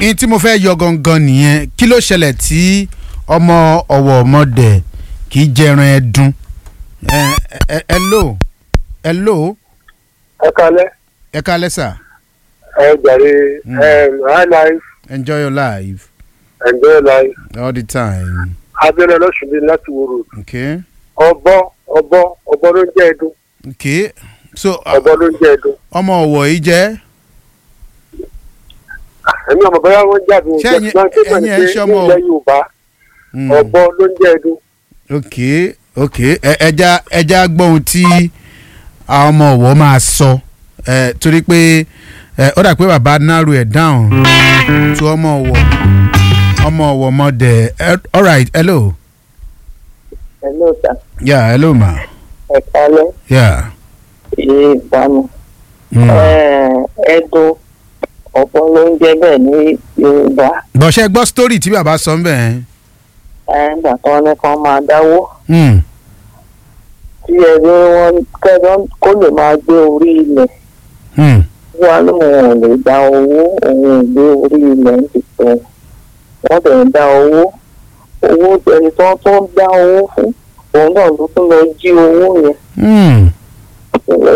in tí mo fẹ́ yọ gangan nìyẹn kí ló ṣẹlẹ̀ tí ọmọ ọ̀wọ̀ ọmọdé kì í jẹran ẹdun ẹ ẹ ẹ lò ẹ lò ẹ kalẹ ẹ kálẹ́ sà ẹ jàre Mm. high life enjoy your life enjoy life all the time abẹ́rẹ́ lọ́sùnmí láti wòrò okay ọbọ ọbọ ọbọ ló ń jẹ́ ẹdun okay so ọbọ ló ń jẹ́ ẹdun ọmọ ọ̀wọ̀ yìí jẹ́ ẹ̀mí ọmọ bẹ́ẹ̀ wọ́n jáde Ṣé òjò ẹ̀yin- ṣùgbọ́n tí wọ́n ẹ̀yin ní ẹ̀ pé ń ṣe ọmọ- nílẹ̀ yorùbá Mm. ọbọ ló ń jẹ́ ẹdun okay okay ẹ ẹja ẹja gbọ́ ohun tí àwọn ọmọ ọ̀wọ̀ máa sọ ẹ torí pé ẹ ó dà pé bàbá narrow ẹ̀ down to ọmọ ọ̀wọ̀ ọmọ ọ̀wọ̀ mọ̀dẹ̀ ẹ alright hello Hello, sir. yeah hello ma Ẹ kálẹ́, yeah. ìyé ìbámu. Mm. Ẹ̀ẹ́dùn ọ̀pọ̀ ló ń jẹ́ bẹ́ẹ̀ ní Yorùbá. bọ̀ṣẹ́ gbọ́ story tí bàbá sọ ń bẹ̀ ẹ́ Ẹ̀ẹ́dà kan ní kan máa dáwó. Mm. Tí ẹni wọn kẹ́dọ́ kó lè máa gbé orí ilẹ̀. Mm. Wá lóun ò lè dá owó, òun ò gbé orí ilẹ̀ ń dìtẹ̀. Wọ́n tẹ̀ ń dá owó. Owó ẹni tó tó ń dá owó fún. Òun náà ló tún lọ jí owó yẹn. Mm.